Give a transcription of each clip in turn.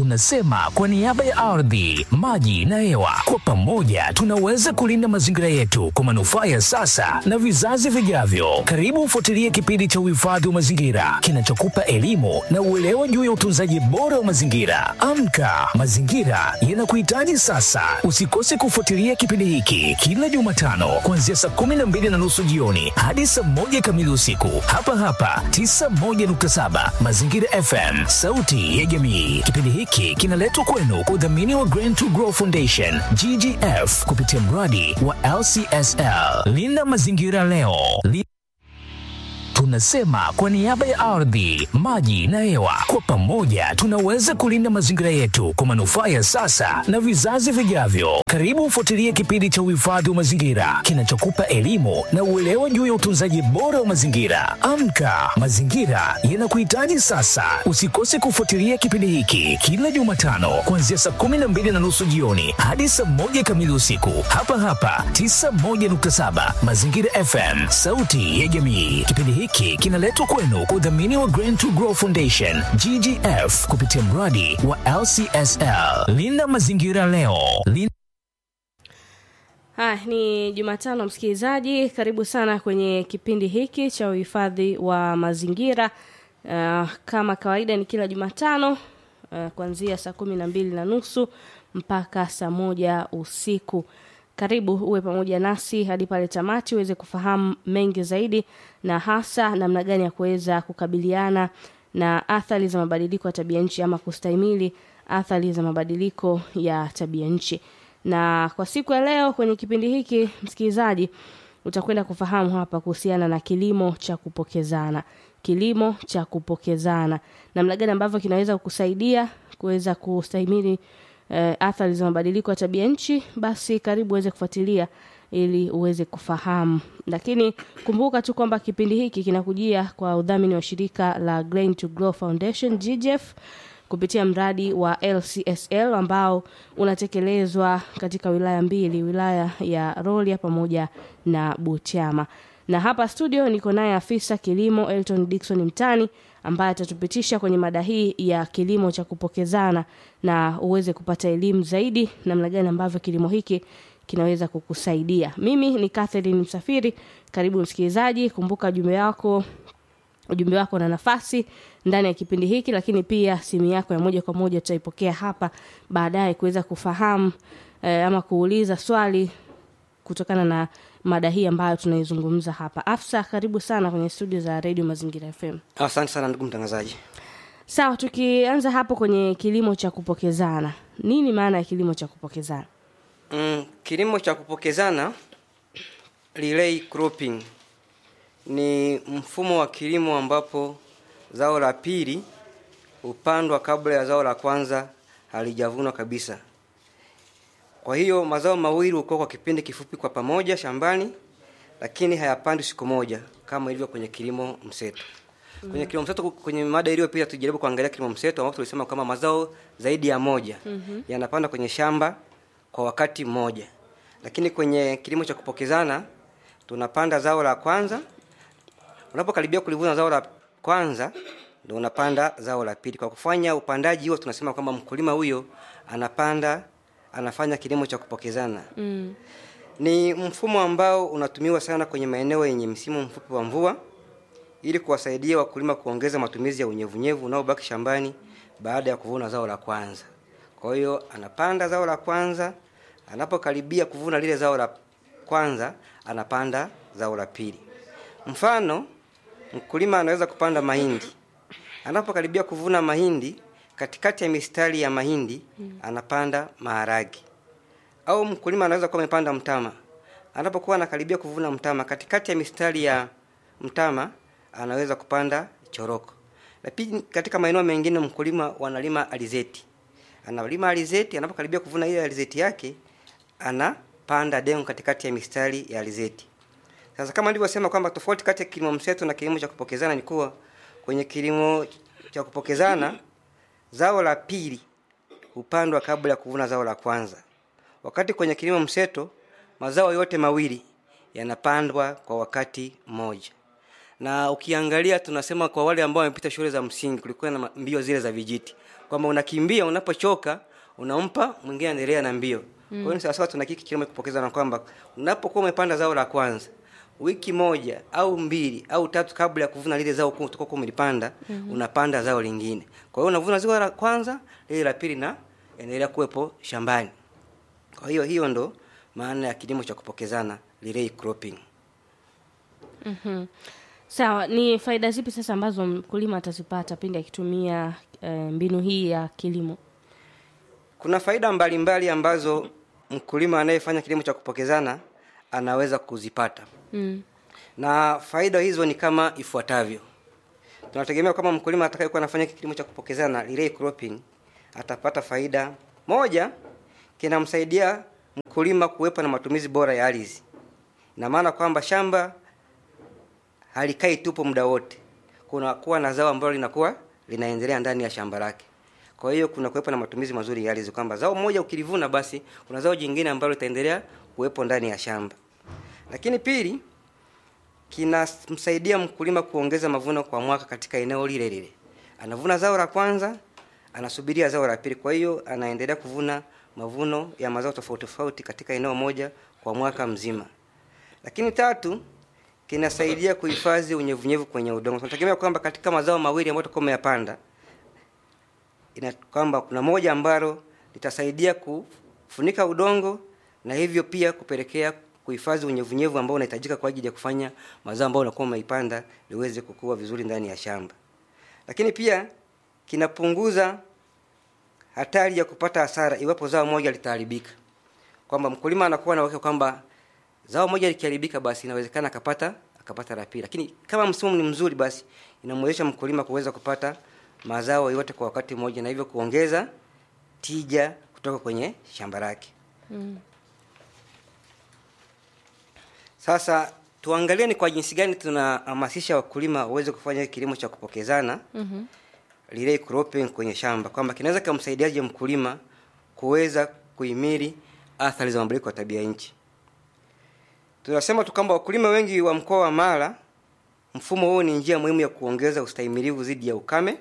Tunasema kwa niaba ya ardhi, maji na hewa, kwa pamoja tunaweza kulinda mazingira yetu kwa manufaa ya sasa na vizazi vijavyo. Karibu ufuatilie kipindi cha uhifadhi wa mazingira kinachokupa elimu na uelewa juu ya utunzaji bora wa mazingira. Amka, mazingira yanakuhitaji sasa. Usikose kufuatilia kipindi hiki kila Jumatano kuanzia saa kumi na mbili na nusu jioni hadi saa moja kamili usiku hapa hapa 91.7 Mazingira FM, sauti ya jamii. Kipindi hiki kinaletwa kwenu kwa udhamini wa Green to Grow Foundation GGF kupitia mradi wa LCSL. Linda mazingira leo. Li Tunasema kwa niaba ya ardhi, maji na hewa, kwa pamoja tunaweza kulinda mazingira yetu kwa manufaa ya sasa na vizazi vijavyo. Karibu ufuatilie kipindi cha uhifadhi wa mazingira kinachokupa elimu na uelewa juu ya utunzaji bora wa mazingira. Amka, mazingira yanakuhitaji sasa. Usikose kufuatilia kipindi hiki kila Jumatano kuanzia saa kumi na mbili na nusu jioni hadi saa moja kamili usiku hapa hapa 91.7 Mazingira FM, sauti ya jamii. Kipindi hiki kinaletwa kwenu kwa udhamini wa Green to Grow Foundation GGF kupitia mradi wa LCSL. Linda mazingira leo. Linda Haya, ni Jumatano msikilizaji, karibu sana kwenye kipindi hiki cha uhifadhi wa mazingira. Uh, kama kawaida ni kila Jumatano uh, kuanzia saa kumi na mbili na nusu mpaka saa moja usiku. Karibu uwe pamoja nasi hadi pale tamati uweze kufahamu mengi zaidi, na hasa namna gani ya kuweza kukabiliana na athari za mabadiliko ya tabia nchi ama kustahimili athari za mabadiliko ya tabia nchi. Na kwa siku ya leo kwenye kipindi hiki msikilizaji, utakwenda kufahamu hapa kuhusiana na kilimo cha kupokezana. Kilimo cha kupokezana, namna gani ambavyo kinaweza kukusaidia kuweza kustahimili eh, athari za mabadiliko ya tabia nchi. Basi karibu uweze kufuatilia ili uweze kufahamu, lakini kumbuka tu kwamba kipindi hiki kinakujia kwa udhamini wa shirika la Grain to Grow Foundation GGF kupitia mradi wa LCSL ambao unatekelezwa katika wilaya mbili, wilaya ya Rorya pamoja na Butiama. Na hapa studio niko naye afisa kilimo Elton Dickson Mtani ambaye atatupitisha kwenye mada hii ya kilimo cha kupokezana na uweze kupata elimu zaidi namna gani ambavyo kilimo hiki kinaweza kukusaidia. Mimi ni Catherine Msafiri. Karibu msikilizaji, kumbuka ujumbe wako ujumbe wako na nafasi ndani ya kipindi hiki, lakini pia simu yako ya moja kwa moja tutaipokea hapa baadaye kuweza kufahamu eh, ama kuuliza swali kutokana na mada hii ambayo tunaizungumza hapa. Afsa, karibu sana kwenye studio za Radio Mazingira FM. Asante sana ndugu mtangazaji. Sawa, tukianza hapo kwenye kilimo cha kupokezana, nini maana ya kilimo cha kupokezana? Mm, kilimo cha kupokezana relay cropping ni mfumo wa kilimo ambapo zao la pili hupandwa kabla ya zao la kwanza halijavunwa kabisa. Kwa hiyo mazao mawili hukua kwa kipindi kifupi kwa pamoja shambani, lakini hayapandwi siku moja kama ilivyo kwenye kilimo mseto. Kwenye kilimo mseto, kwenye mada iliyopita tujaribu kuangalia kilimo mseto ambapo tulisema kama mazao zaidi ya moja mm-hmm. yanapandwa kwenye shamba kwa wakati mmoja, lakini kwenye kilimo cha kupokezana tunapanda zao la kwanza. Unapokaribia kulivuna zao la kwanza, ndio unapanda zao la pili. Kwa kufanya upandaji huo, tunasema kwamba mkulima huyo anapanda anafanya kilimo cha kupokezana Mm. ni mfumo ambao unatumiwa sana kwenye maeneo yenye msimu mfupi wa mvua ili kuwasaidia wakulima kuongeza matumizi ya unyevunyevu unaobaki shambani baada ya kuvuna zao la kwanza. Kwa hiyo anapanda zao la kwanza, anapokaribia kuvuna lile zao la kwanza, anapanda zao la pili. Mfano, mkulima anaweza kupanda mahindi. Anapokaribia kuvuna mahindi, katikati ya mistari ya mahindi anapanda maharage au mkulima anaweza kuwa amepanda mtama. Anapokuwa anakaribia kuvuna mtama, katikati ya mistari ya mtama anaweza kupanda choroko. Lakini katika maeneo mengine mkulima wanalima alizeti, analima alizeti. Anapokaribia kuvuna ile alizeti yake, anapanda dengu katikati ya mistari ya alizeti. Sasa kama nilivyosema kwamba tofauti kati ya kilimo mseto na kilimo cha kupokezana ni kuwa kwenye kilimo cha kupokezana zao la pili hupandwa kabla ya kuvuna zao la kwanza, wakati kwenye kilimo mseto mazao yote mawili yanapandwa kwa wakati mmoja. na ukiangalia tunasema kwa wale ambao wamepita shule za msingi kulikuwa na ma- mbio zile za vijiti kwamba unakimbia unapochoka unampa mwingine endelea na mbio mm. kwa hiyo ni sawasawa tuna kiki kilimo kupokeza na kwamba unapokuwa umepanda zao la kwanza wiki moja au mbili au tatu kabla ya kuvuna lile zao kuu utakuwa umelipanda mm-hmm. unapanda zao lingine kwa hiyo unavuna zao la kwanza lile la pili na endelea kuwepo shambani kwa hiyo hiyo ndo maana ya kilimo cha kupokezana relay cropping Mhm. Sawa, ni faida zipi sasa ambazo mkulima atazipata pindi akitumia eh, mbinu hii ya kilimo? kuna faida mbalimbali mbali ambazo mkulima anayefanya kilimo cha kupokezana anaweza kuzipata Mm. na faida hizo ni kama ifuatavyo tunategemea kama mkulima atakayekuwa anafanya kilimo cha kupokezana relay cropping atapata faida moja kinamsaidia mkulima kuwepo na matumizi bora ya ardhi ina maana kwamba shamba halikai tupo muda wote kuna kuwa na zao ambalo linakuwa linaendelea ndani ya shamba lake kwa hiyo kuna kuwepo na matumizi mazuri ya ardhi kwamba zao moja ukilivuna basi kuna zao jingine ambalo litaendelea kuwepo ndani ya shamba lakini pili kinamsaidia mkulima kuongeza mavuno kwa mwaka katika eneo lile lile anavuna zao la kwanza anasubiria zao la pili kwa hiyo anaendelea kuvuna mavuno ya mazao tofauti tofauti katika eneo moja kwa mwaka mzima lakini tatu kinasaidia kuhifadhi unyevunyevu kwenye udongo tunategemea kwamba katika mazao mawili ambayo tutakuwa umeyapanda ina kwamba kuna moja ambalo litasaidia kufunika udongo na hivyo pia kupelekea kuhifadhi unyevunyevu ambao unahitajika kwa ajili ya kufanya mazao ambayo unakuwa umeipanda liweze kukua vizuri ndani ya shamba lakini pia kinapunguza hatari ya kupata hasara iwapo zao moja litaharibika kwamba mkulima anakuwa na uhakika kwamba zao moja likiharibika basi inawezekana akapata akapata la pili lakini kama msimu ni mzuri basi inamwezesha mkulima kuweza kupata mazao yote kwa wakati mmoja na hivyo kuongeza tija kutoka kwenye shamba lake Mm. sasa tuangalie ni kwa jinsi gani tunahamasisha wakulima waweze kufanya kilimo cha kupokezana Mhm. relay cropping kwenye shamba kwamba kinaweza kumsaidiaje mkulima kuweza kuhimili athari za mabadiliko ya tabia nchi tunasema tu kwamba wakulima wengi wa mkoa wa mara mfumo huu ni njia muhimu ya kuongeza ustahimilivu dhidi ya ukame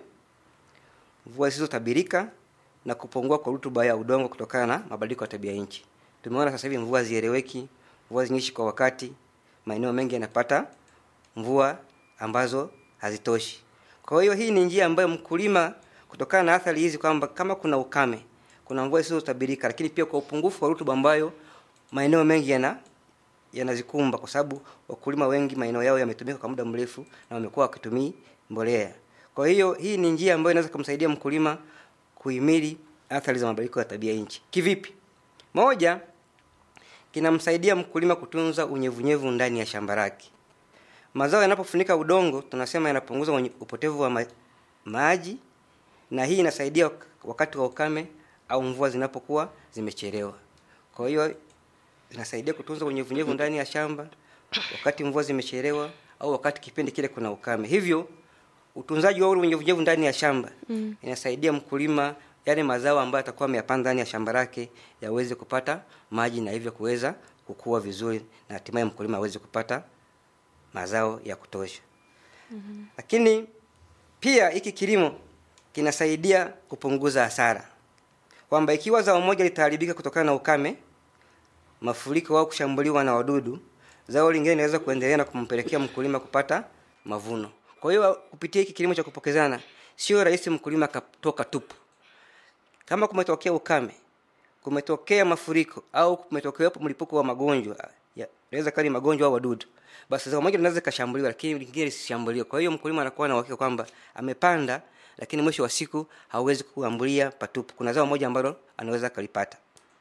mvua zisizotabirika na kupungua kwa rutuba ya udongo kutokana na mabadiliko ya tabia nchi tumeona sasa hivi mvua zieleweki mvua zinyishi kwa wakati maeneo mengi yanapata mvua ambazo hazitoshi kwa hiyo hii ni njia ambayo mkulima kutokana na athari hizi kwamba kama kuna ukame kuna mvua zisizotabirika lakini pia kwa upungufu wa rutuba ambayo maeneo mengi yana yanazikumba kwa sababu wakulima wengi maeneo yao yametumika kwa muda mrefu na wamekuwa wakitumii mbolea kwa hiyo hii ni njia ambayo inaweza kumsaidia mkulima kuhimili athari za mabadiliko ya tabia nchi kivipi moja kinamsaidia mkulima kutunza unyevunyevu ndani ya shamba lake mazao yanapofunika udongo tunasema yanapunguza unye- upotevu wa ma maji na hii inasaidia wak- wakati wa ukame au mvua zinapokuwa zimechelewa kwa hiyo inasaidia kutunza unyevunyevu ndani ya shamba wakati mvua zimechelewa au wakati kipindi kile kuna ukame hivyo utunzaji wa ule unyevunyevu ndani ya shamba mm. inasaidia mkulima yale mazao ambayo atakuwa ameyapanda ndani ya shamba lake yaweze kupata maji na hivyo kuweza kukua vizuri na hatimaye mkulima aweze kupata mazao ya kutosha mm-hmm. lakini pia hiki kilimo kinasaidia kupunguza hasara kwamba ikiwa zao moja litaharibika kutokana na ukame mafuriko au kushambuliwa na wadudu zao lingine linaweza kuendelea na kumpelekea mkulima kupata mavuno kwa hiyo kupitia hiki kilimo cha kupokezana sio rahisi mkulima akatoka tupu kama kumetokea ukame kumetokea mafuriko au kumetokea mlipuko wa magonjwa ya- inaweza kuwa ni magonjwa au wadudu basi zao moja linaweza ikashambuliwa lakini lingine lisishambuliwe kwa hiyo mkulima anakuwa na uhakika kwamba amepanda lakini mwisho wa siku hauwezi kuambulia patupu kuna zao moja ambalo anaweza akalipata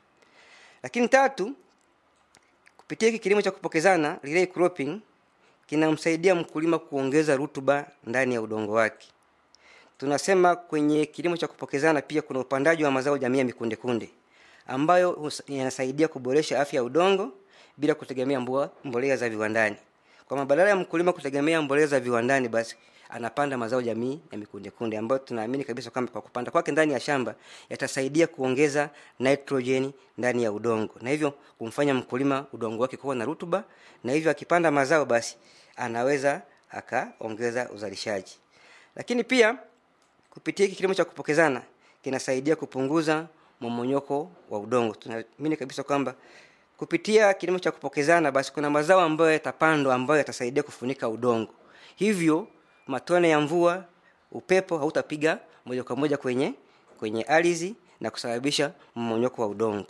lakini tatu kupitia hiki kilimo cha kupokezana relay cropping kinamsaidia mkulima kuongeza rutuba ndani ya udongo wake tunasema kwenye kilimo cha kupokezana pia kuna upandaji wa mazao jamii ya mikundekunde ambayo hus- yanasaidia kuboresha afya ya udongo bila kutegemea mbua- mbolea za viwandani kwamba badala ya mkulima kutegemea mbolea za viwandani basi anapanda mazao jamii ya mikundekunde ambayo tunaamini kabisa kwamba kwa kupanda kwake ndani ya shamba yatasaidia kuongeza nitrogen ndani ya udongo na hivyo kumfanya mkulima udongo wake kuwa na rutuba na hivyo akipanda mazao basi anaweza akaongeza uzalishaji lakini pia kupitia hiki kilimo cha kupokezana kinasaidia kupunguza momonyoko wa udongo tunaamini kabisa kwamba kupitia kilimo cha kupokezana basi kuna mazao ambayo yatapandwa ambayo yatasaidia kufunika udongo hivyo matone ya mvua upepo hautapiga moja kwa moja kwenye kwenye ardhi na kusababisha mmonyoko wa udongo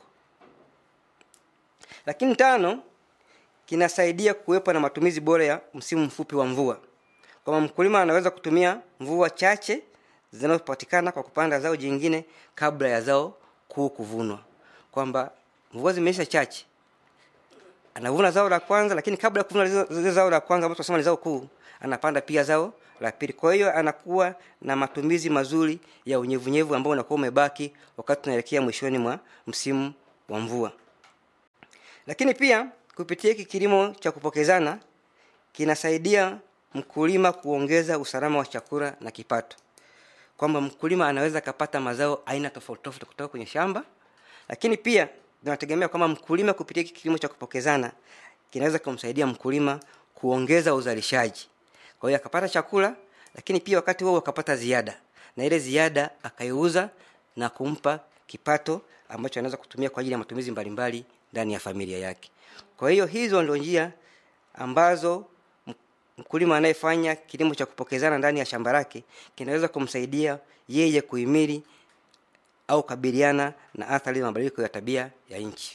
lakini tano kinasaidia kuwepo na matumizi bora ya msimu mfupi wa mvua kwamba mkulima anaweza kutumia mvua chache zinazopatikana kwa kupanda zao jingine kabla ya zao kuu kuvunwa kwamba mvua zimeisha chache anavuna zao la kwanza lakini kabla ya kuvuna zile zao la kwanza ambao tunasema ni zao kuu anapanda pia zao la pili kwa hiyo anakuwa na matumizi mazuri ya unyevunyevu ambao unakuwa umebaki wakati tunaelekea mwishoni mwa msimu wa mvua lakini pia kupitia hiki kilimo cha kupokezana kinasaidia mkulima kuongeza usalama wa chakula na kipato kwamba mkulima anaweza akapata mazao aina tofauti tofauti kutoka kwenye shamba lakini pia tunategemea kwamba mkulima kupitia hiki kilimo cha kupokezana kinaweza kumsaidia mkulima kuongeza uzalishaji kwa hiyo akapata chakula lakini pia wakati huo akapata ziada na ile ziada akaiuza na kumpa kipato ambacho anaweza kutumia kwa ajili ya matumizi mbalimbali ndani ya familia yake kwa hiyo hizo ndio njia ambazo mkulima anayefanya kilimo cha kupokezana ndani ya shamba lake kinaweza kumsaidia yeye kuhimili au kabiliana na athari za mabadiliko ya tabia ya nchi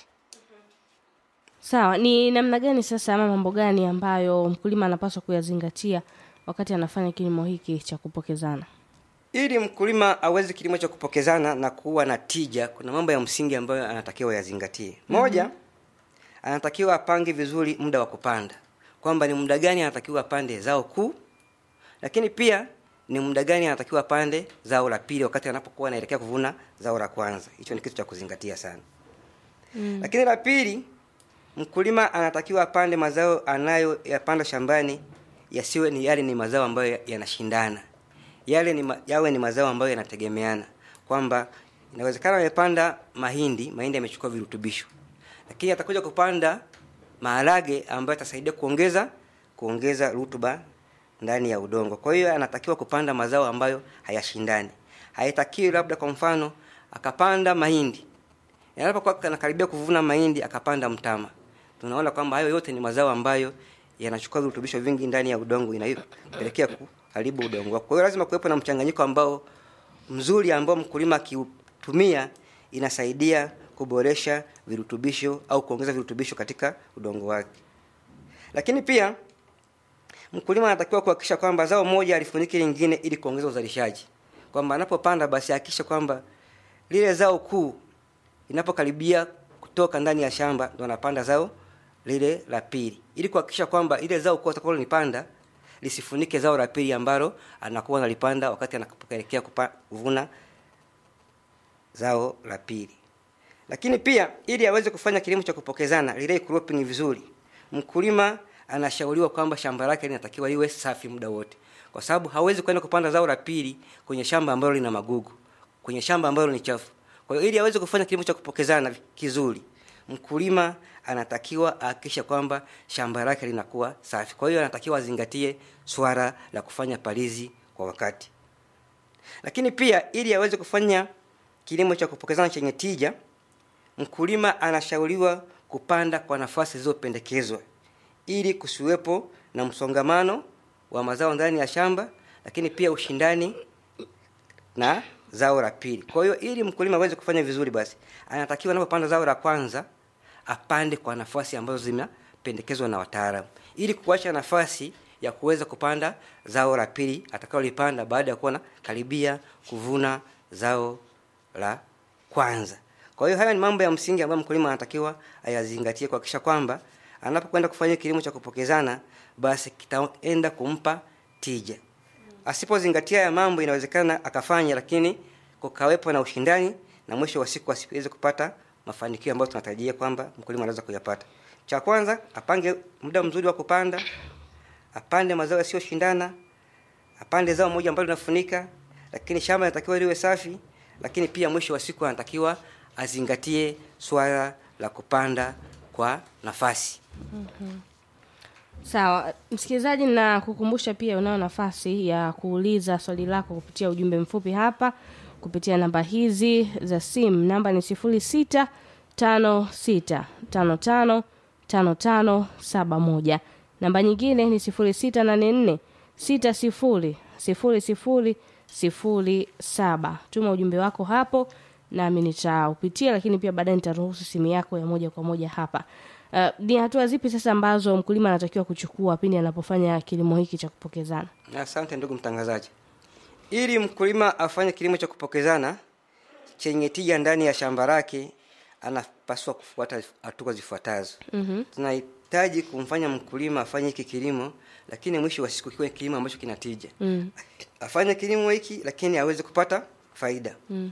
sawa ni namna gani sasa ama mambo gani ambayo mkulima anapaswa kuyazingatia wakati anafanya kilimo hiki cha kupokezana ili mkulima aweze kilimo cha kupokezana na kuwa na tija kuna mambo ya msingi ambayo anatakiwa yazingatie moja mm-hmm. anatakiwa apange vizuri muda wa kupanda kwamba ni muda gani anatakiwa apande zao kuu lakini pia ni muda gani anatakiwa apande zao la pili wakati anapokuwa anaelekea kuvuna zao la kwanza hicho ni kitu cha kuzingatia sana mm. lakini la pili mkulima anatakiwa apande mazao anayoyapanda shambani yasiwe ni yale ni mazao ambayo yanashindana yale ni ma, yawe ni mazao ambayo yanategemeana kwamba inawezekana amepanda mahindi mahindi yamechukua virutubisho lakini atakuja kupanda maharage ambayo atasaidia kuongeza kuongeza rutuba ndani ya udongo kwa hiyo anatakiwa kupanda mazao ambayo hayashindani haitakiwi labda kwa mfano akapanda mahindi anapokuwa anakaribia kuvuna mahindi akapanda mtama tunaona kwamba hayo yote ni mazao ambayo yanachukua virutubisho vingi ndani ya udongo inayopelekea kuharibu udongo wako kwa hiyo lazima kuwepo na mchanganyiko ambao mzuri ambao mkulima akiutumia inasaidia kuboresha virutubisho au kuongeza virutubisho katika udongo wake lakini pia mkulima anatakiwa kuhakikisha kwamba zao moja alifuniki lingine ili kuongeza uzalishaji kwamba anapopanda basi hakikisha kwamba lile zao kuu inapokaribia kutoka ndani ya shamba ndo anapanda zao lile la pili ili kuhakikisha kwamba ile zao kuu atakalolipanda lisifunike zao la pili ambalo anakuwa analipanda wakati anapoelekea kuvuna zao la pili lakini pia ili aweze kufanya kilimo cha kupokezana relay cropping vizuri mkulima anashauriwa kwamba shamba lake linatakiwa liwe safi muda wote kwa sababu hawezi kwenda kupanda zao la pili kwenye shamba ambalo lina magugu kwenye shamba ambalo ni chafu kwa hiyo ili aweze kufanya kilimo cha kupokezana kizuri mkulima anatakiwa ahakikisha kwamba shamba lake linakuwa safi kwa hiyo anatakiwa azingatie swala la kufanya palizi kwa wakati lakini pia ili aweze kufanya kilimo cha kupokezana chenye tija mkulima anashauriwa kupanda kwa nafasi zilizopendekezwa ili kusiwepo na msongamano wa mazao ndani ya shamba lakini pia ushindani na zao la pili kwa hiyo ili mkulima aweze kufanya vizuri basi anatakiwa anapopanda zao la kwanza apande kwa nafasi ambazo zinapendekezwa na wataalamu ili kuacha nafasi ya kuweza kupanda zao la pili atakaolipanda baada ya kuwa na karibia kuvuna zao la kwanza kwa hiyo haya ni mambo ya msingi ambayo mkulima anatakiwa ayazingatie kuhakikisha kwamba anapokwenda kufanya kilimo cha kupokezana basi kitaenda kumpa tija asipozingatia ya mambo inawezekana akafanya lakini kukawepo na ushindani na mwisho wa siku asiweze kupata mafanikio ambayo tunatarajia kwamba mkulima anaweza kuyapata cha kwanza apange muda mzuri wa kupanda apande mazao yasiyoshindana apande zao moja ambalo linafunika lakini shamba linatakiwa liwe safi lakini pia mwisho wa siku anatakiwa azingatie swala la kupanda kwa nafasi Sawa, msikilizaji, na kukumbusha pia unayo nafasi ya kuuliza swali lako kupitia ujumbe mfupi hapa kupitia namba hizi za simu. Namba ni sifuri sita tano sita tano tano tano tano saba moja. Namba nyingine ni sifuri sita nane nne sita sifuri sifuri sifuri sifuri saba. Tuma ujumbe wako hapo nami nitaupitia, lakini pia baadaye nitaruhusu simu yako ya moja kwa moja hapa. Uh, ni hatua zipi sasa ambazo mkulima anatakiwa kuchukua pindi anapofanya kilimo hiki cha kupokezana? Asante ndugu mtangazaji. Ili mkulima afanye kilimo cha kupokezana chenye tija ndani ya shamba lake, anapaswa kufuata hatua zifuatazo. mm-hmm. Tunahitaji kumfanya mkulima afanye hiki kilimo, lakini mwisho wa siku kiwe kilimo ambacho kina tija. mm. Afanye kilimo hiki, lakini aweze kupata faida. mm.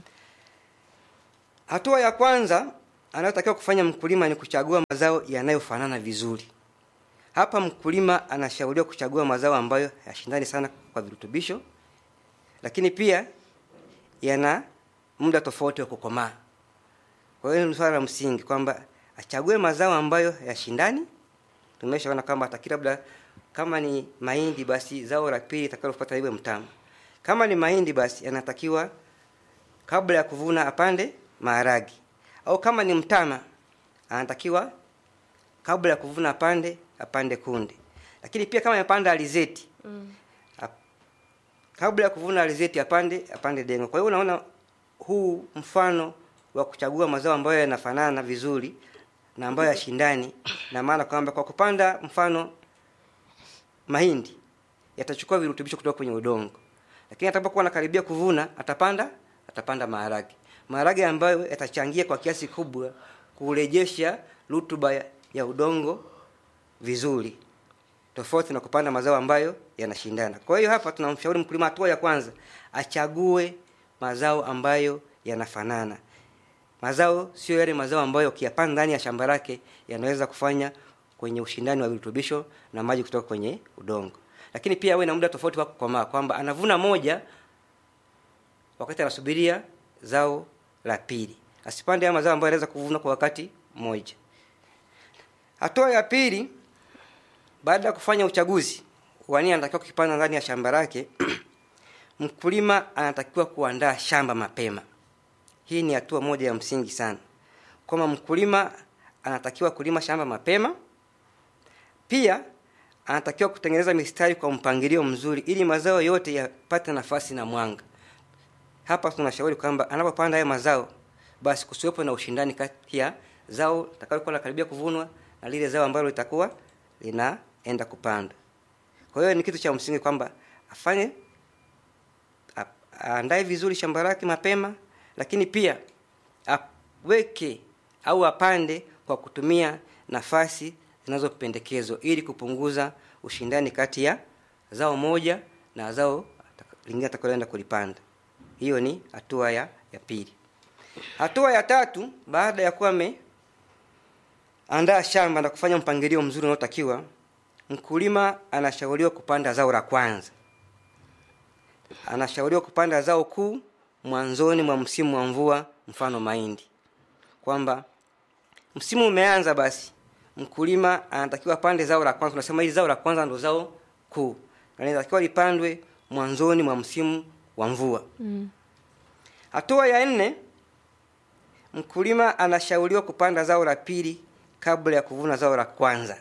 Hatua ya kwanza anayotakiwa kufanya mkulima ni kuchagua mazao yanayofanana vizuri. Hapa mkulima anashauriwa kuchagua mazao ambayo hayashindani sana kwa virutubisho, lakini pia yana muda tofauti wa kukomaa. Kwa hiyo ni swala la msingi kwamba achague mazao ambayo hayashindani. Tumeshaona kwamba atakila labda kama ni mahindi, basi zao la pili itakalopata iwe mtama. Kama ni mahindi, basi anatakiwa kabla ya kuvuna apande maharagi, au kama ni mtama anatakiwa kabla ya kuvuna apande apande kunde. Lakini pia kama amepanda alizeti mm. kabla ya kuvuna alizeti apande apande dengo. Kwa hiyo unaona huu mfano wa kuchagua mazao ambayo yanafanana vizuri na ambayo yashindani, na maana kwamba kwa kupanda mfano mahindi yatachukua virutubisho kutoka kwenye udongo, lakini atakapokuwa anakaribia kuvuna atapanda atapanda maharage, maharage ambayo yatachangia kwa kiasi kubwa kurejesha rutuba ya, ya udongo vizuri, tofauti na kupanda mazao ambayo yanashindana. Kwa hiyo hapa tunamshauri mkulima, hatua ya kwanza achague mazao ambayo yanafanana. Mazao sio yale mazao ambayo ukiyapanda ndani ya shamba lake yanaweza kufanya kwenye ushindani wa virutubisho na maji kutoka kwenye udongo. Lakini pia awe na muda tofauti wa kukomaa, kwamba anavuna moja wakati anasubiria zao la pili, asipande haya mazao ambayo anaweza kuvuna kwa wakati mmoja. Hatua ya pili, baada ya kufanya uchaguzi wa nini anatakiwa kukipanda ndani ya shamba lake mkulima anatakiwa kuandaa shamba mapema. Hii ni hatua moja ya msingi sana, kwamba mkulima anatakiwa kulima shamba mapema. Pia anatakiwa kutengeneza mistari kwa mpangilio mzuri, ili mazao yote yapate nafasi na mwanga. Hapa tunashauri kwamba anapopanda haya mazao, basi kusiwepo na ushindani kati ya zao litakalokuwa linakaribia kuvunwa na lile zao ambalo litakuwa linaenda kupandwa. Kwa hiyo ni kitu cha msingi kwamba afanye aandae vizuri shamba lake mapema, lakini pia aweke au apande kwa kutumia nafasi zinazopendekezwa ili kupunguza ushindani kati ya zao moja na zao lingine atakaloenda kulipanda. Hiyo ni hatua ya, ya pili. Hatua ya tatu, baada ya kuwa ameandaa shamba na kufanya mpangilio mzuri unaotakiwa, mkulima anashauriwa kupanda zao la kwanza anashauriwa kupanda zao kuu mwanzoni mwa msimu wa mvua, mfano mahindi. Kwamba msimu umeanza, basi mkulima anatakiwa pande zao la kwanza. Tunasema hili zao la kwanza ndo zao kuu, na linatakiwa lipandwe mwanzoni mwa msimu wa mvua. mm. Hatua ya nne, mkulima anashauriwa kupanda zao la pili kabla ya kuvuna zao la kwanza,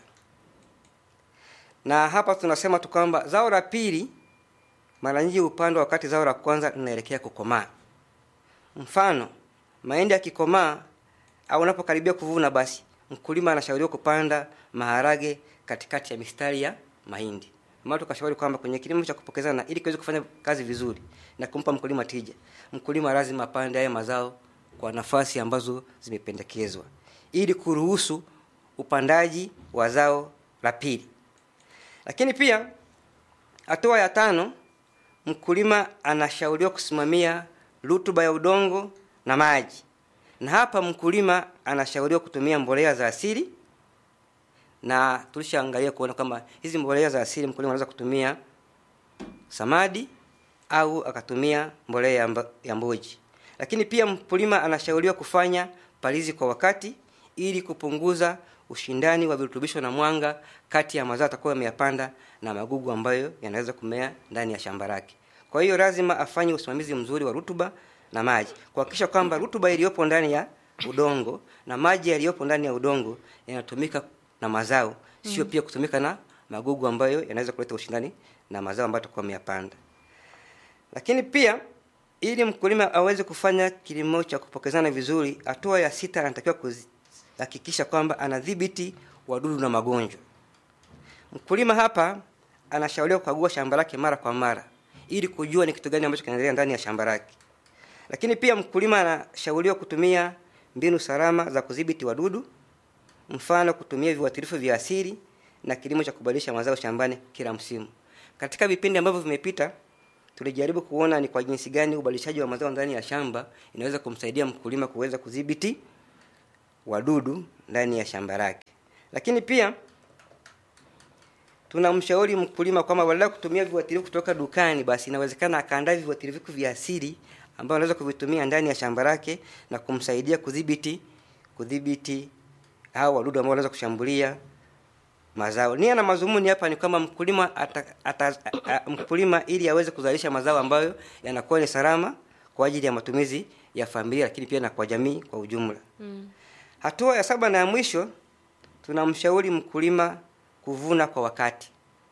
na hapa tunasema tu kwamba zao la pili mara nyingi upandwa wakati zao la kwanza linaelekea kukomaa. Mfano, mahindi yakikomaa au unapokaribia kuvuna, basi mkulima anashauriwa kupanda maharage katikati ya mistari ya mahindi. Maana tukashauri kwamba kwenye kilimo cha kupokezana, ili kiweze kufanya kazi vizuri na kumpa mkulima tija, mkulima lazima apande haya mazao kwa nafasi ambazo zimependekezwa, ili kuruhusu upandaji wa zao la pili. Lakini pia hatua ya tano mkulima anashauriwa kusimamia rutuba ya udongo na maji, na hapa mkulima anashauriwa kutumia mbolea za asili, na tulishaangalia kuona kwamba hizi mbolea za asili mkulima anaweza kutumia samadi au akatumia mbolea ya mboji. Lakini pia mkulima anashauriwa kufanya palizi kwa wakati ili kupunguza ushindani wa virutubisho na mwanga kati ya mazao atakuwa ameyapanda na magugu ambayo yanaweza kumea ndani ya shamba lake. Kwa hiyo lazima afanye usimamizi mzuri wa rutuba na maji, kuhakikisha kwamba rutuba iliyopo ndani ya udongo na maji yaliyopo ndani ya udongo yanatumika na mazao, sio pia kutumika na magugu ambayo yanaweza kuleta ushindani na mazao ambayo atakuwa ameyapanda. Lakini pia ili mkulima aweze kufanya kilimo cha kupokezana vizuri, hatua ya sita anatakiwa kuhakikisha kwamba anadhibiti wadudu na magonjwa. Mkulima hapa anashauriwa kukagua shamba lake mara kwa mara ili kujua ni kitu gani ambacho kinaendelea ndani ya shamba lake. Lakini pia mkulima anashauriwa kutumia mbinu salama za kudhibiti wadudu, mfano kutumia viuatilifu vya asili na kilimo cha kubadilisha mazao shambani kila msimu. Katika vipindi ambavyo vimepita, tulijaribu kuona ni kwa jinsi gani ubadilishaji wa mazao ndani ya shamba inaweza kumsaidia mkulima kuweza kudhibiti wadudu ndani ya shamba lake. Lakini pia tunamshauri mkulima kwamba badala ya kutumia viuatilifu kutoka dukani, basi inawezekana akaandaa viuatilifu vya asili ambavyo anaweza kuvitumia ndani ya shamba lake na kumsaidia kudhibiti kudhibiti hao wadudu ambao wanaweza kushambulia mazao. Nia na mazumuni hapa ni kwamba mkulima ata, ata, a, a, mkulima ili aweze kuzalisha mazao ambayo yanakuwa ni salama kwa ajili ya matumizi ya familia, lakini pia na kwa jamii kwa ujumla. Mm. Hatua ya saba na ya mwisho tunamshauri mkulima kuvuna kwa wakati,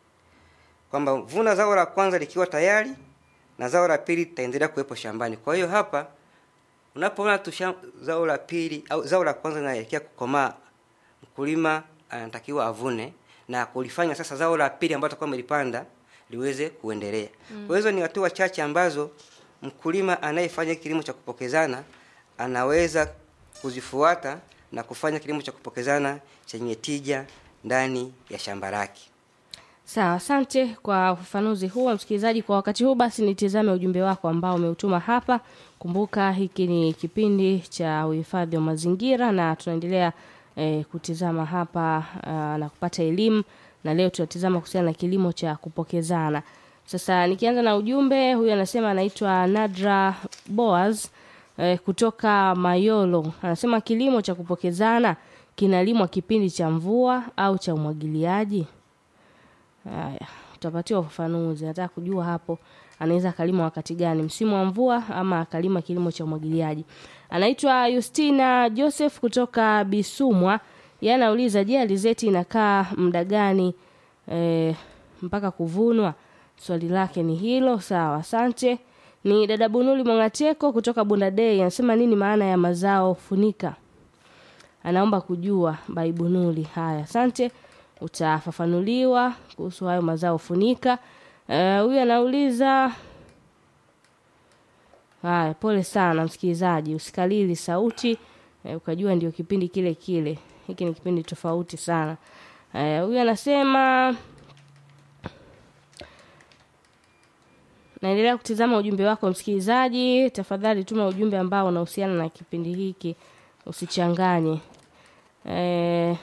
kwamba vuna zao la kwanza likiwa tayari na zao la pili litaendelea kuwepo shambani. Kwa hiyo hapa unapoona tu zao la pili au zao la kwanza linaelekea kukomaa, mkulima anatakiwa avune na kulifanya sasa zao la pili ambalo atakuwa amelipanda liweze kuendelea. Mm. Kwa hizo ni hatua chache ambazo mkulima anayefanya kilimo cha kupokezana anaweza kuzifuata na kufanya kilimo cha kupokezana chenye tija ndani ya shamba lake. Sawa, asante kwa ufafanuzi huo msikilizaji. Kwa wakati huu basi, nitizame ujumbe wako ambao umeutuma hapa. Kumbuka hiki ni kipindi cha uhifadhi wa mazingira na tunaendelea eh, kutizama hapa uh, na kupata elimu, na leo tunatizama kuhusiana na kilimo cha kupokezana. Sasa nikianza na ujumbe, huyu anasema anaitwa Nadra Boaz eh, kutoka Mayolo, anasema kilimo cha kupokezana kinalimwa kipindi cha mvua au cha umwagiliaji? Haya, utapatiwa ufafanuzi. Nataka kujua hapo anaweza akalima wakati gani, msimu wa mvua ama akalima kilimo cha umwagiliaji. Anaitwa Justina Joseph kutoka Bisumwa. Yeye anauliza, je, alizeti inakaa muda gani e, mpaka kuvunwa? Swali lake ni hilo. Sawa, asante. Ni dada Bunuli Mwangateko kutoka Bundadei, anasema nini maana ya mazao funika? Anaomba kujua Baibunuli. Haya, asante utafafanuliwa kuhusu hayo mazao funika. Huyu uh, anauliza haya. Pole sana msikilizaji, usikalili sauti uh, ukajua ndio kipindi kile kile. Hiki ni kipindi tofauti sana. Huyu uh, anasema naendelea kutizama ujumbe wako msikilizaji. Tafadhali tuma ujumbe ambao unahusiana na kipindi hiki, usichanganye uh,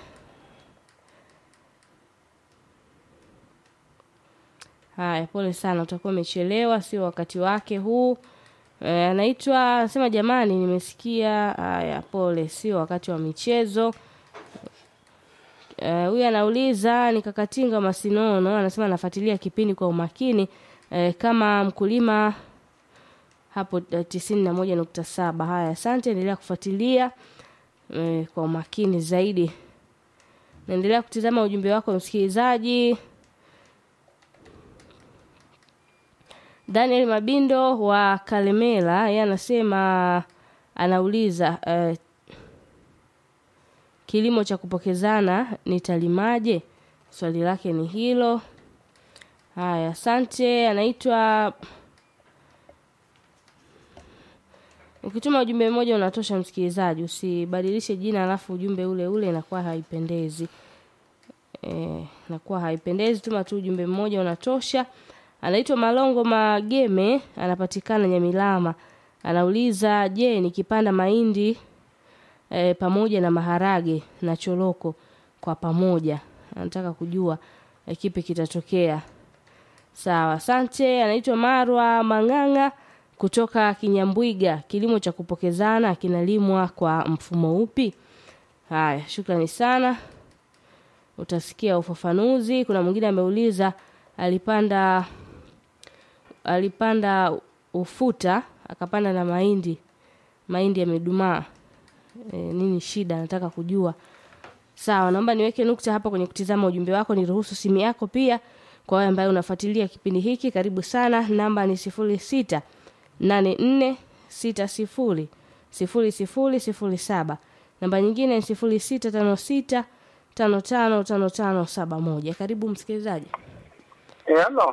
Haya, pole sana, utakuwa umechelewa, sio wakati wake huu. Anaitwa e, anasema jamani, nimesikia. Haya, pole, sio wakati wa michezo. Huyu e, anauliza ni Kakatinga Masinono, anasema anafuatilia kipindi kwa umakini e, kama mkulima hapo tisini na moja nukta saba. Haya, asante, endelea kufuatilia e, kwa umakini zaidi. Naendelea kutizama ujumbe wako msikilizaji. Daniel Mabindo wa Kalemela yeye anasema anauliza uh, kilimo cha kupokezana nitalimaje? Swali lake ni hilo. Haya, asante. Anaitwa ukituma ujumbe mmoja unatosha msikilizaji, usibadilishe jina alafu ujumbe ule ule, inakuwa haipendezi. E, inakuwa haipendezi. Tuma tu ujumbe mmoja unatosha. Anaitwa Malongo Mageme, anapatikana Nyamilama. Anauliza, je, nikipanda mahindi e, pamoja na maharage na choroko kwa pamoja, anataka kujua e, kipi kitatokea. Sawa, asante. Anaitwa Marwa Mang'ang'a kutoka Kinyambwiga. Kilimo cha kupokezana kinalimwa kwa mfumo upi? Haya, shukrani sana. utasikia ufafanuzi. Kuna mwingine ameuliza alipanda alipanda ufuta akapanda na mahindi, mahindi yamedumaa. E, nini shida? Nataka kujua. Sawa, naomba niweke nukta hapa kwenye kutizama ujumbe wako. Niruhusu simu yako pia kwa wewe ambaye unafuatilia kipindi hiki, karibu sana. Namba ni sifuri sita nane nne sita sifuri sifuri sifuri sifuri saba. Namba nyingine ni sifuri sita tano sita tano tano tano tano saba moja. Karibu msikilizaji. Hello.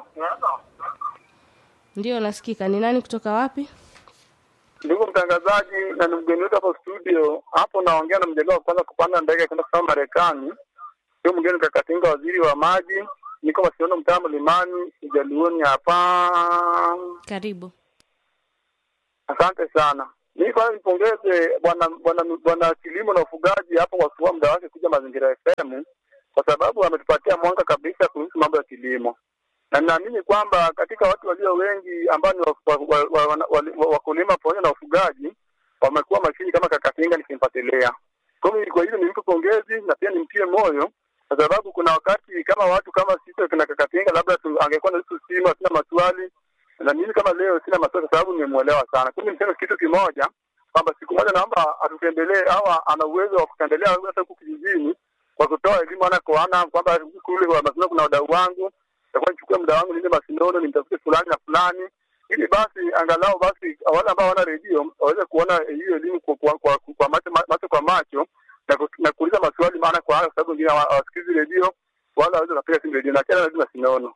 Ndio nasikika. Ni nani kutoka wapi? Ndugu mtangazaji na ni mgeni wetu hapa studio. Hapo naongea na mjaliwa wa kwanza kupanda ndege kwenda kusoma Marekani. Sio mgeni Kakatinga, waziri wa maji. Niko Masiono, mtaa Mlimani, Ujaluoni hapa. Karibu. Asante sana. Mimi kwanza nipongeze bwana bwana bwana kilimo na ufugaji hapo kwa kuchukua muda wake kuja Mazingira FM kwa sababu ametupatia mwanga kabisa kuhusu mambo ya kilimo, na ninaamini kwamba katika watu walio wengi ambao ni wakulima wa, wa, wa, wa, wakulima pamoja na ufugaji wamekuwa makini kama Kakatinga nikimfuatilia. Kwa hiyo kwa hilo nimpe pongezi na pia nimtie moyo kwa sababu kuna wakati kama watu kama sisi kina Kakatinga labda tu- angekuwa na sisi simu sina maswali na mimi kama leo sina maswali kwa sababu nimemuelewa sana. Kwa hiyo niseme kitu kimoja kwamba siku moja naomba atutembelee au ana uwezo wa kutembelea hata huku kijijini kwa kutoa elimu ana kwa ana kwamba kule kwa Masinono kuna wadau wangu, nitakuwa nichukue muda wangu niende Masinono nimtafute fulani na fulani, ili basi angalau basi wale ambao hawana redio waweze kuona hiyo elimu kwa, kwa, kwa, kwa macho, macho kwa macho na, ku, na kuuliza maswali maana kwa ana, kwa sababu wengine hawa- hawasikizi redio wala hawawezi kupiga simu redio na tena lazima Masinono.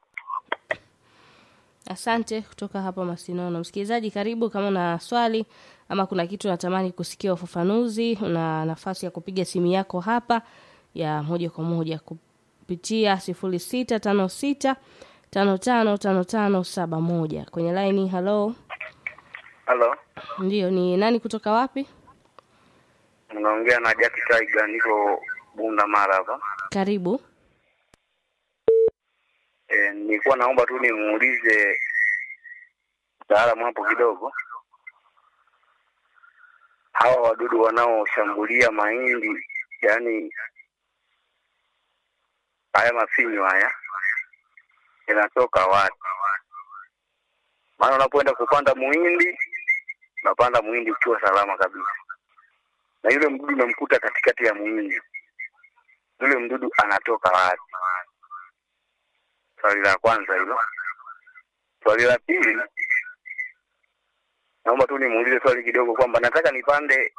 Asante kutoka hapa Masinono. Msikilizaji, karibu. Kama una swali ama kuna kitu unatamani kusikia ufafanuzi, una nafasi ya kupiga simu yako hapa ya moja kwa moja kupitia sifuri sita tano sita tano tano tano tano saba moja kwenye laini. Halo, Halo, ndio ni nani kutoka wapi? unaongea na Jack Tiger, niko Bunda Mara hapa. Karibu. E, nilikuwa naomba tu nimuulize mtaalamu hapo kidogo, hawa wadudu wanaoshambulia mahindi, yaani haya mafinyo haya yanatoka wapi? Maana unapoenda kupanda muhindi, unapanda muhindi ukiwa salama kabisa, na yule mdudu unamkuta katikati ya muhindi, yule mdudu anatoka wapi? Swali la kwanza hilo. Swali la pili, naomba tu nimuulize swali kidogo kwamba nataka nipande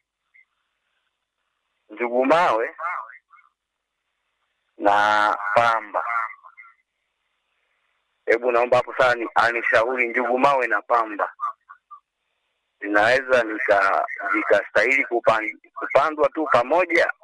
njugu mawe na pamba. Hebu naomba hapo sana ni, anishauri njugu mawe na pamba zinaweza nika zikastahili kupan, kupandwa tu pamoja?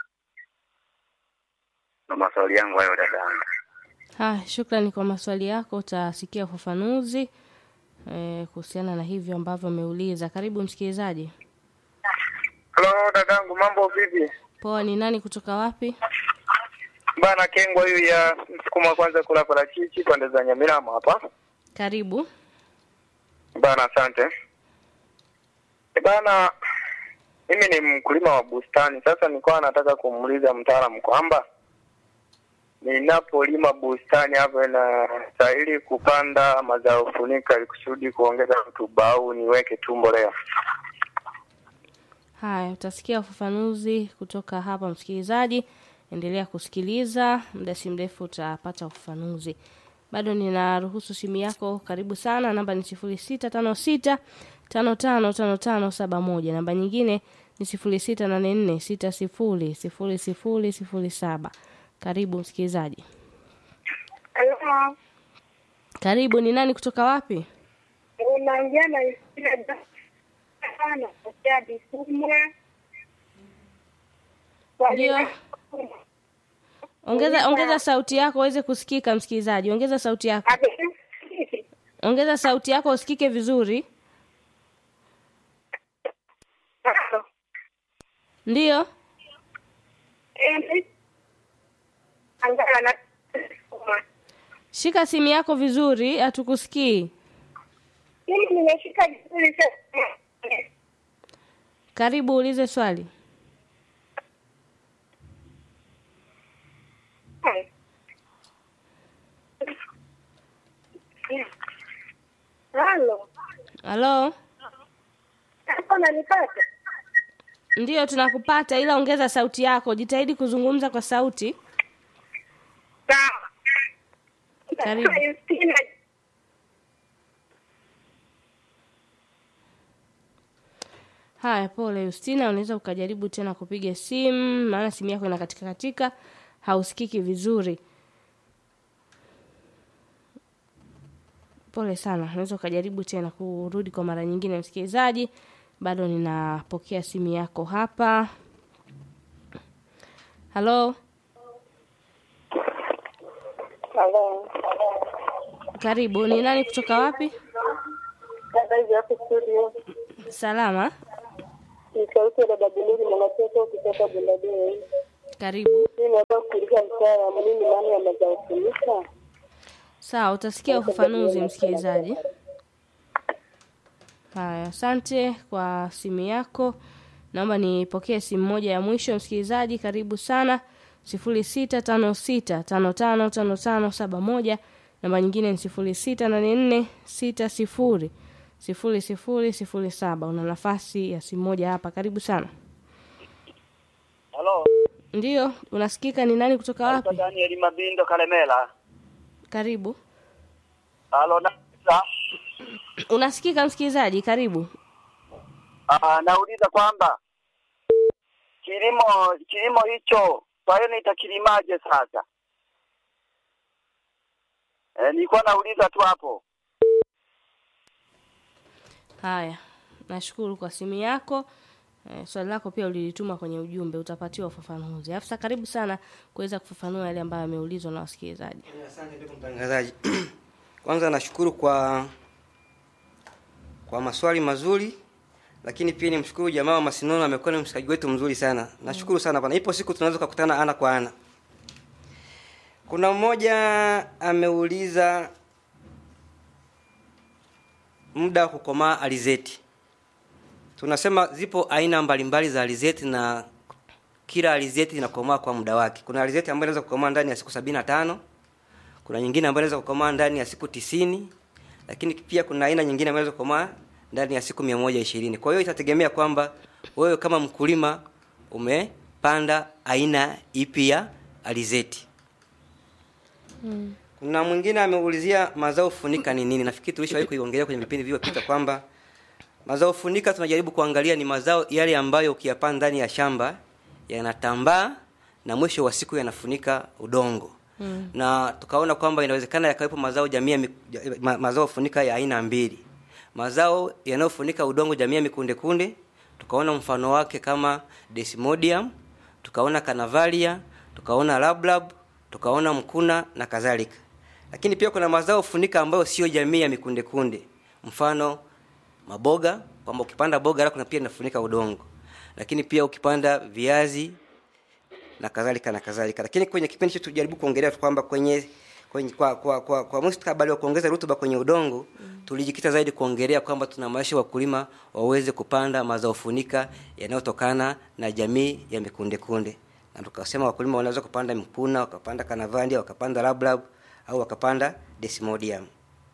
Na maswali yangu hayo dadangu. Haya, shukrani kwa maswali yako. Utasikia ufafanuzi eh, kuhusiana na hivyo ambavyo umeuliza. Karibu msikilizaji. Halo dadangu, mambo vipi? Poa, ni nani kutoka wapi? Bana Kengwa huyu ya msukuma wa kwanza kula parachichi pande za Nyamirama hapa. Karibu. Bana, asante. E bana, mimi ni mkulima wa bustani. Sasa nilikuwa nataka kumuuliza mtaalamu kwamba ninapolima bustani hapo inastahili kupanda mazao funika ili kusudi kuongeza rutuba au niweke tu mbolea? Haya, utasikia ufafanuzi kutoka hapa msikilizaji. Endelea kusikiliza, muda si mrefu utapata ufafanuzi. Bado ninaruhusu simu yako, karibu sana. Namba ni sifuri sita tano sita tano tano tano tano saba moja. Namba nyingine ni sifuri sita nane nne sita sifuri sifuri sifuri sifuri saba. Karibu msikilizaji. Halo, Karibu, ni nani kutoka wapi? unaongea na Isira sana kutokea Bisumwa. Ndio. Ongeza ongeza sauti yako uweze kusikika msikilizaji. Ongeza sauti yako. Ongeza sauti yako usikike vizuri. Ndiyo. Angala na Shika simu yako vizuri, hatukusikii. mimi nimeshika vizuri sana. Karibu ulize swali. halo Hapo nanipata? ndiyo tunakupata ila ongeza sauti yako jitahidi kuzungumza kwa sauti Sawa. Karibu. Naitwa Justina. haya pole Justina unaweza ukajaribu tena kupiga simu maana simu yako ina katika katika hausikiki vizuri pole sana unaweza ukajaribu tena kurudi kwa mara nyingine msikilizaji bado ninapokea simu yako hapa halo Halo. karibu ni nani kutoka wapi Dada hivi hapo studio. salama Ni sauti ya dada Bilili mwanatoto kutoka Bundadei. karibu Mimi nataka kuuliza mtaalamu nini maana ya mazao funika? sawa utasikia ufafanuzi msikilizaji haya asante kwa simu yako naomba nipokee simu moja ya mwisho msikilizaji karibu sana sifuri sita tano sita tano tano tano tano saba moja namba nyingine ni sifuri sita nane nne sita sifuri sifuri sifuri sifuri saba una nafasi ya simu moja hapa karibu sana Halo, ndiyo unasikika ni nani kutoka naitwa wapi Daniel Mabindo Kalemela. karibu Halo, na unasikika msikilizaji karibu ah, nauliza kwamba kilimo kilimo hicho kwa hiyo nitakilimaje sasa? Eh, nilikuwa nauliza tu hapo. Haya, nashukuru kwa simu yako. Eh, swali lako pia ulilituma kwenye ujumbe, utapatiwa ufafanuzi. Afisa, karibu sana kuweza kufafanua yale ambayo yameulizwa na wasikilizaji. Asante ndugu mtangazaji. Kwanza nashukuru kwa kwa maswali mazuri, lakini pia nimshukuru jamaa wa Masinono, amekuwa ni mshikaji wetu mzuri sana. Nashukuru sana bwana. Ipo siku tunaweza kukutana ana kwa ana. Kuna mmoja ameuliza muda wa kukomaa alizeti. Tunasema zipo aina mbalimbali za alizeti na kila alizeti inakomaa kwa muda wake. Kuna alizeti ambayo inaweza kukomaa ndani ya siku sabini na tano kuna nyingine ambayo inaweza kukomaa ndani ya siku tisini lakini pia kuna aina nyingine ambayo inaweza kukomaa ndani ya siku mia moja ishirini kwa hiyo itategemea kwamba wewe kama mkulima umepanda aina ipi ya alizeti kuna mwingine ameulizia mazao funika ni nini nafikiri tulishawahi kuiongelea kwenye vipindi vilivyopita kwamba mazao funika tunajaribu kuangalia ni mazao yale ambayo ukiyapanda ndani ya shamba yanatambaa na mwisho wa siku yanafunika udongo mm. na tukaona kwamba inawezekana yakawepo mazao jamii ya mi- ma, mazao funika ya aina mbili mazao yanayofunika udongo jamii ya mikundekunde tukaona mfano wake kama desmodium tukaona canavalia tukaona lablab tukaona mkuna na kadhalika lakini pia kuna mazao funika ambayo sio jamii ya mikundekunde mfano maboga kwamba ukipanda boga la kuna pia inafunika udongo lakini pia ukipanda viazi na kadhalika na kadhalika lakini kwenye kipindi chetu tujaribu kuongelea tu kwamba kwenye kwenye kwa kwa kwa, kwa mustakabali wa kuongeza rutuba kwenye udongo mm. tulijikita zaidi kuongelea kwamba tunamaisha wakulima waweze kupanda mazao funika yanayotokana na jamii ya mikundekunde na tukasema wakulima wanaweza kupanda mkuna wakapanda kanavandia wakapanda lablab au wakapanda desmodium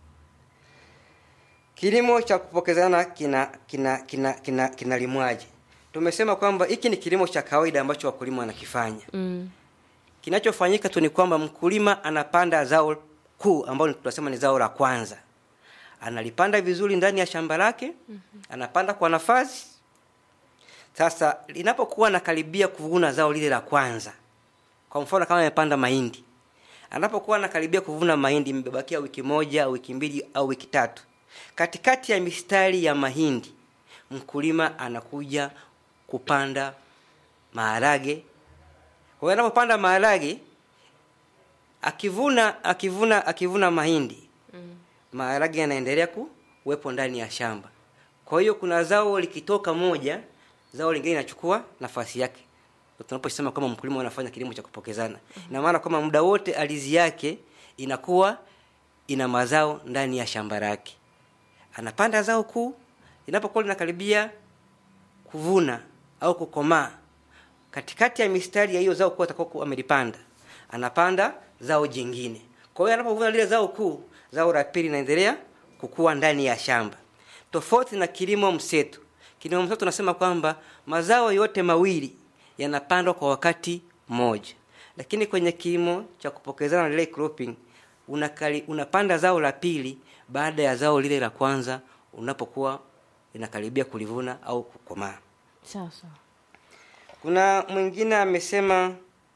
kilimo cha kupokezana kina kina kina kina kinalimwaje tumesema kwamba hiki ni kilimo cha kawaida ambacho wakulima wanakifanya Mm. kinachofanyika tu ni kwamba mkulima anapanda zao kuu ambalo tunasema ni zao la kwanza analipanda vizuri ndani ya shamba lake mm-hmm. anapanda kwa nafasi sasa linapokuwa nakaribia kuvuna zao lile la kwanza kwa mfano kama amepanda mahindi anapokuwa anakaribia kuvuna mahindi imebakia wiki moja au wiki mbili au wiki tatu katikati ya mistari ya mahindi mkulima anakuja kupanda maharage kwa hiyo anapopanda maharage akivuna akivuna akivuna mahindi mm. maharage yanaendelea kuwepo ndani ya shamba kwa hiyo kuna zao likitoka moja zao lingine linachukua nafasi yake Ndio tunaposema kama mkulima anafanya kilimo cha kupokezana ina maana kwamba muda wote ardhi yake inakuwa ina mazao ndani ya shamba lake anapanda zao kuu linapokuwa linakaribia kuvuna au kukomaa katikati ya mistari ya hiyo zao kuu atakuwa amelipanda anapanda zao jingine kwa hiyo anapovuna lile zao kuu zao la pili linaendelea kukua ndani ya shamba tofauti na kilimo mseto kilimo mseto tunasema kwamba mazao yote mawili yanapandwa kwa wakati mmoja lakini kwenye kilimo cha kupokezana relay cropping unakali, unapanda zao la pili baada ya zao lile la kwanza unapokuwa inakaribia kulivuna au kukomaa sawa sawa kuna mwingine amesema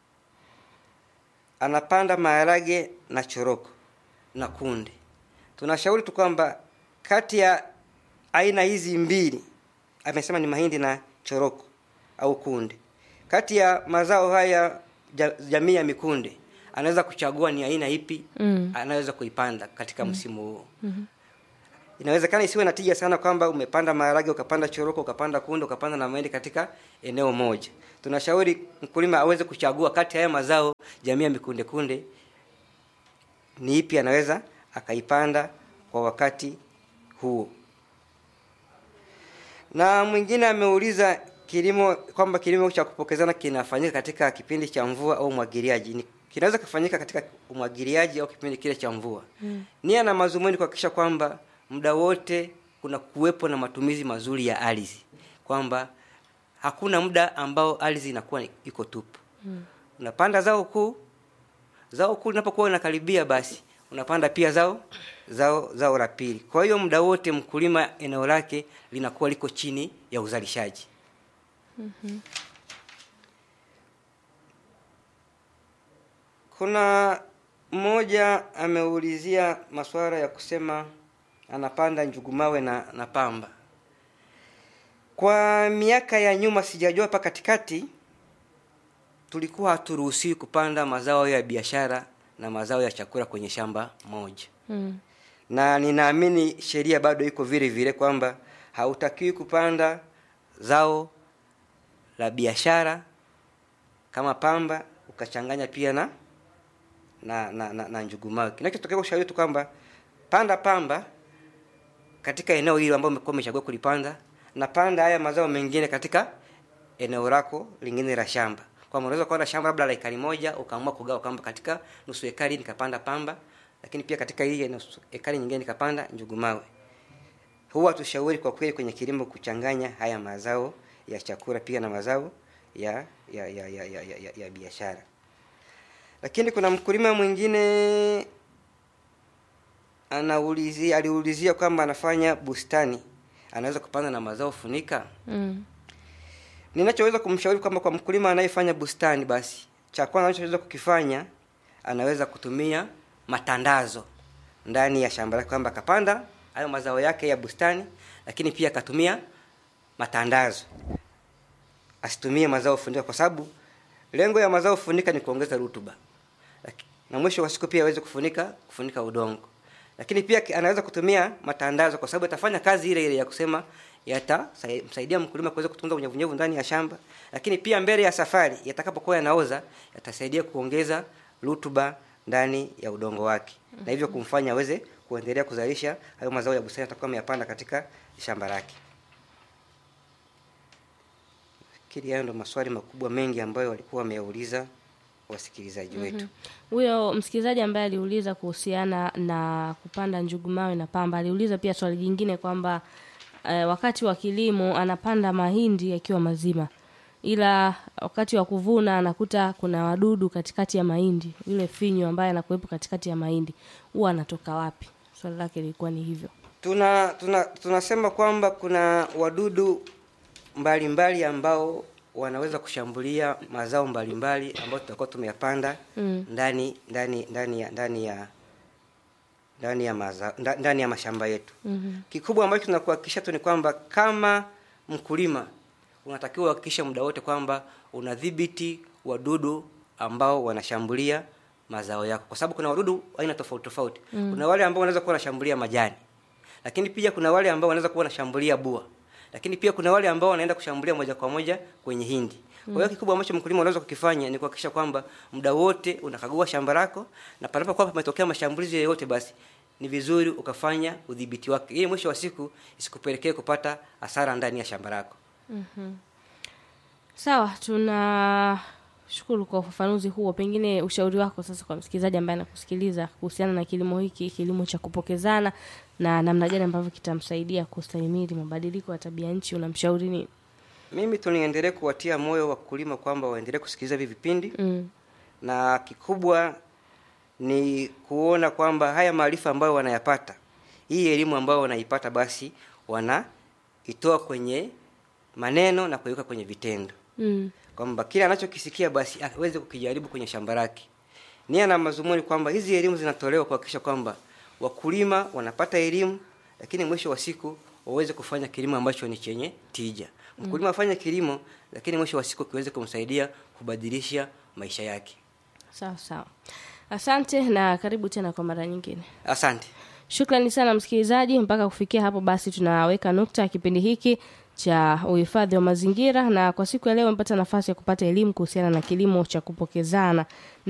anapanda maharage na choroko na kunde tunashauri tu kwamba kati ya aina hizi mbili amesema ni mahindi na choroko au kunde kati ya mazao haya ja, jamii ya mikunde anaweza kuchagua ni aina ipi Mm. anaweza kuipanda katika msimu huo mm-hmm. inawezekana isiwe na tija sana kwamba umepanda maharage ukapanda choroko ukapanda kunde ukapanda na mahindi katika eneo moja tunashauri mkulima aweze kuchagua kati ya haya mazao jamii ya mikunde kunde ni ipi anaweza akaipanda kwa wakati huo na mwingine ameuliza kilimo kwamba kilimo cha kupokezana kinafanyika katika kipindi cha mvua au umwagiliaji Ni- kinaweza kufanyika katika umwagiliaji au kipindi kile cha mvua mm. nia na mazumuni kuhakikisha kwamba muda wote kuna kuwepo na matumizi mazuri ya ardhi kwamba hakuna muda ambao ardhi inakuwa iko tupu mm. unapanda zao kuu zao kuu linapokuwa linakaribia basi unapanda pia zao zao zao la pili kwa hiyo muda wote mkulima eneo lake linakuwa liko chini ya uzalishaji kuna mmoja ameulizia masuala ya kusema anapanda njugumawe na, na pamba kwa miaka ya nyuma sijajua hapa katikati tulikuwa haturuhusiwi kupanda mazao ya biashara na mazao ya chakula kwenye shamba moja mm. na ninaamini sheria bado iko vile vile kwamba hautakiwi kupanda zao la biashara kama pamba ukachanganya pia na na na, na, na njugumawe kinachotokea ushauri tu kwamba panda pamba katika eneo hilo ambalo umekuwa umechagua kulipanda na panda haya mazao mengine katika eneo lako lingine la shamba kwamba unaweza kuwa na shamba labda la ekari moja ukaamua kugawa kwamba katika nusu ekari nikapanda pamba lakini pia katika hii nusu ekari nyingine nikapanda njugumawe huwa tushauri kwa kweli kwenye kilimo kuchanganya haya mazao ya chakula pia na mazao ya ya ya ya, ya, ya, ya, ya biashara lakini kuna mkulima mwingine anaulizia aliulizia kwamba anafanya bustani anaweza kupanda na mazao funika Mm. ninachoweza kumshauri kwamba kwa mkulima anayefanya bustani basi cha kwanza anachoweza kukifanya anaweza kutumia matandazo ndani ya shamba lake kwamba akapanda hayo mazao yake ya bustani lakini pia akatumia matandazo asitumie mazao funika kwa sababu lengo ya mazao funika ni kuongeza rutuba Laki- na mwisho wa siku pia aweze kufunika kufunika udongo lakini pia ki- anaweza kutumia matandazo kwa sababu atafanya kazi ile ile ya kusema yatamsaidia mkulima kuweza kutunza unyevunyevu ndani ya shamba lakini pia mbele ya safari yatakapokuwa yanaoza yatasaidia kuongeza rutuba ndani ya udongo wake na hivyo kumfanya aweze kuendelea kuzalisha hayo mazao ya bustani atakuwa ameyapanda katika shamba lake fikiri hayo ndo maswali makubwa mengi ambayo walikuwa wameyauliza wasikilizaji wetu huyo msikilizaji ambaye aliuliza kuhusiana na kupanda njugu mawe na pamba aliuliza pia swali jingine kwamba eh, wakati wa kilimo anapanda mahindi yakiwa mazima ila wakati wa kuvuna anakuta kuna wadudu katikati ya mahindi yule finyo ambaye anakuwepo katikati ya mahindi huwa anatoka wapi swali lake lilikuwa ni hivyo tuna tuna tunasema kwamba kuna wadudu mbalimbali mbali ambao wanaweza kushambulia mazao mbalimbali ambayo tutakuwa tumeyapanda Mm. ndani ndani ndani ya ndani ya ndani ya maza, nda- ndani ya mashamba yetu mm-hmm. kikubwa ambacho tunakuhakikisha tu ni kwamba kama mkulima unatakiwa uhakikishe muda wote kwamba unadhibiti wadudu ambao wanashambulia mazao yako kwa sababu kuna wadudu aina tofauti tofauti mm. kuna wale ambao wanaweza kuwa wanashambulia majani lakini pia kuna wale ambao wanaweza kuwa wanashambulia bua lakini pia kuna wale ambao wanaenda kushambulia moja kwa moja kwenye hindi kwa hiyo kikubwa ambacho mkulima unaweza kukifanya ni kuhakikisha kwamba muda wote unakagua shamba lako na panapokuwa pametokea mashambulizi yoyote basi ni vizuri ukafanya udhibiti wake ili mwisho wa siku isikupelekee kupata hasara ndani ya shamba lako sawa shukuru kwa ufafanuzi huo pengine ushauri wako sasa kwa msikilizaji ambaye anakusikiliza kuhusiana na kilimo hiki kilimo cha kupokezana na namna gani ambavyo kitamsaidia kustahimili mabadiliko ya tabia nchi unamshauri nini mimi tu niendelee kuwatia moyo wakulima kwamba waendelee kusikiliza hivi vipindi mm. na kikubwa ni kuona kwamba haya maarifa ambayo wanayapata hii elimu ambayo wanaipata basi wanaitoa kwenye maneno na kuiweka kwenye vitendo Mm. kwamba kile anachokisikia basi aweze kukijaribu kwenye shamba lake nia na mazumuni kwamba hizi elimu zinatolewa kuhakikisha kwamba wakulima wanapata elimu lakini mwisho wa siku waweze kufanya kilimo ambacho ni chenye tija mkulima afanye kilimo lakini mwisho wa siku kiweze kumsaidia kubadilisha maisha yake sawa sawa asante na karibu tena kwa mara nyingine asante shukrani sana msikilizaji mpaka kufikia hapo basi tunaweka nukta ya kipindi hiki cha uhifadhi wa mazingira na kwa siku ya leo mpata nafasi ya kupata elimu kuhusiana na kilimo cha kupokezana